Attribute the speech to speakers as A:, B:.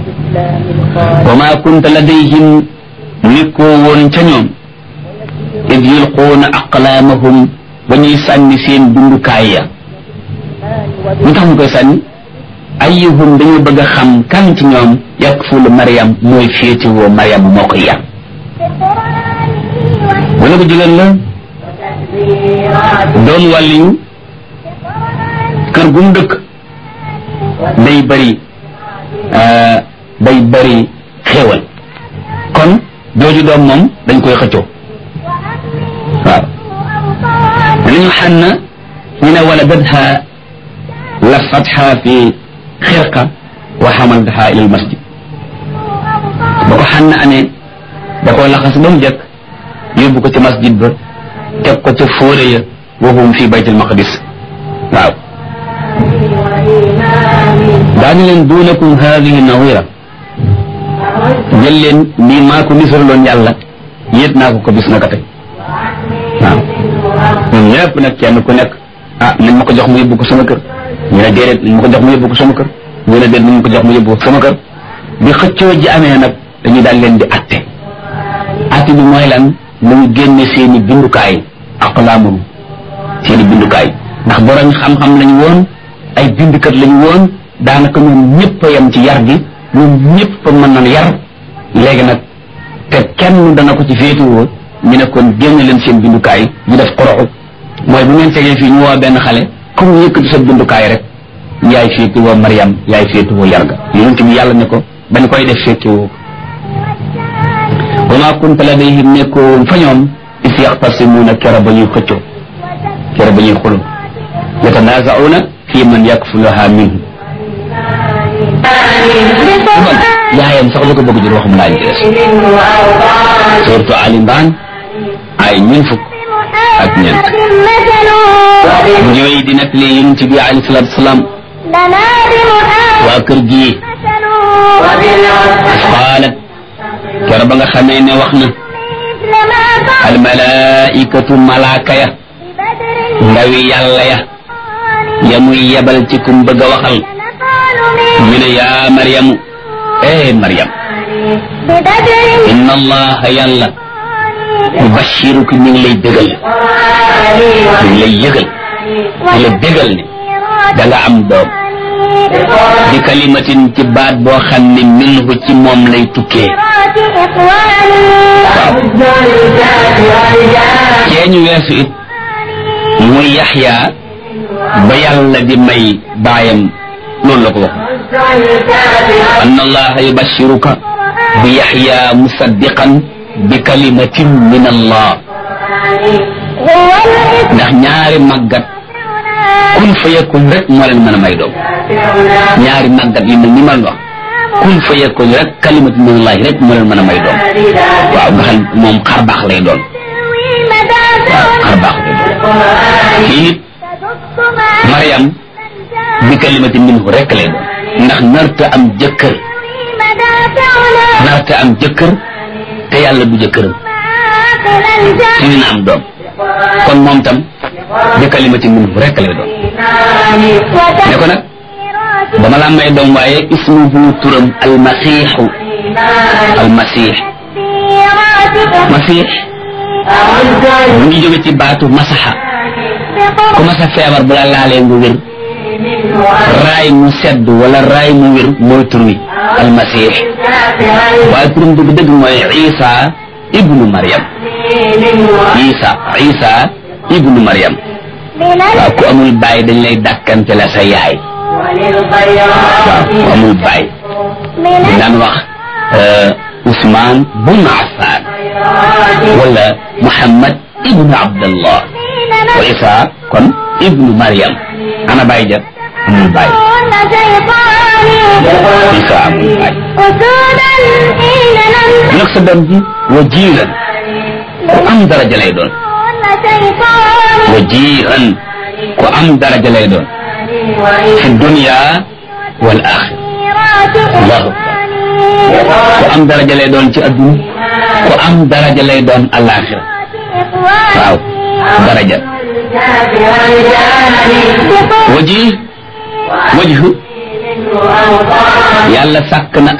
A: wa ma kunta ladayhim nekkoo woon ca ñoom id yulquuna aqlaamahum ba ñuy sànni seen dundukaay ya lu tax ñu koy sànni ayyuhum dañu bëgg a xam kan ci ñoom yakfulu Mariam mooy féetewoo Mariam moo koy yar wala bu jigéen la doon wàlliyu kër gu mu dëkk day bari day bari xéewal kon jooju doom moom dañ koy xëccoo waaw li ñu xànn ñu ne wala badha lafatha fi xirqa wa xamaltaha ila almasjid ba ko xànn amee da koo laxas ba mu jëkk yóbbu ko ci masjid ba teg ko ca fóore ya wahum fi bayt almaqdis waaw daañu leen duunakum hadihi nawira jël leen lii maa ko nisaraloon yàlla yéet naa ko ko bis naka tey waaw ñun ñëpp nag kenn ku nekk ah nañ ma ko jox mu yóbbu ko sama kër ñu ne déedéet nañ ma ko jox mu yóbbu ko sama kër ñu ne déet nañ ma ko jox mu yóbbu ko sama kër bi xëccoo ji amee nag dañuy daal leen di atte atte bi mooy lan nañu génne seeni bindukaay aqlaamum seeni bindukaay ndax borom xam-xam lañu woon ay bindukat lañu woon daanaka ñoom ñëpp a yem ci yar gi ñoom ñëpp a mën nañ yar léegi nag te kenn dana ko ci féetuwoo ñu ne kon génne leen seen bindukaay ñu def xoroxu mooy bu ngeen tegee fii ñu woo benn xale comme yëkkati sa bindukaay rek yaay féetuwoo Mariam yaay féetuwoo yar ga yonent bi yàlla ne ko bañ koy def féetewoo wa maa kunta ladayhim nekkoo woon fa ñoom is yaxtasimuuna kera ba ñuy xëccoo kera ba ñuy xulu yatanaazauna fi man yakfuluha minhu yaayam sax la ko bëgg jur waxum laa jees surtout Ali Imran ay ñun fukk ak ñeent bu ñëwee di nettali yonent bi alayhi salaatu wasalaam waa kër gi qaalat kera ba nga xamee ne wax na al malaikatu malaaka ya ndawi yàlla ya ya muy yebal ci kum bëgg a waxal ñu ne yaa maryamu eh maryam inna allaha yàlla yubashiruki mi ngi lay bégal mi ngi lay yëgal di la bégal ne da nga am doom bi kalimatin ci baat boo xam ne minhu ci moom lay tukkee waaw cee ñu weesu it muy yaxya ba yàlla di may baayam loolu la ko wax anna allaha yubashiruka bi yaxya musaddiqan bi kalimatin min allah ndax ñaari màggat kun fa yakun rek moo leen mën a may doom ñaari màggat yu mel ni ma wax kun fa yakun rek kalimatin min allah rek moo leen mën a may doom waaw nga xam moom xar baax lay doon waaw xar baax lay doon kii nit Mariam bi kalimatin minhu rek lay doon ndax narta am jëkkër narta am jëkkër te yàlla du jëkkëram ci dina am doom kon moom tam bi kalimatin minhu rek lay doon ne ko nag dama la may doom waaye ismu bu turam almasiixu almasiix masiix mu ngi jóge ci baatu masaxa ku masa feebar bu la laalee nga wér raay mu sedd wala raay mu wér mooy tur wi almasih waaye turam dëgg dëgg mooy isa ibnu mariam isa isa ibnu mariam waaw ku amul baay dañ lay dàkkante la sa yaay waaw ku amul baay dañ daan wax Ousmane bun Affan wala Muhammad ibnu Abdallah wa isa kon ibnu mariam ana baay ja amul baay isa amul baay nag sa doom ji wajiiran ku am daraja lay doon wajiiran ku am daraja lay doon fi dunya wal axira allahu akbar ku am daraja lay doon ci adduna ku am daraja lay doon alaxira waaw daraja waji wajhu yàlla sàkk na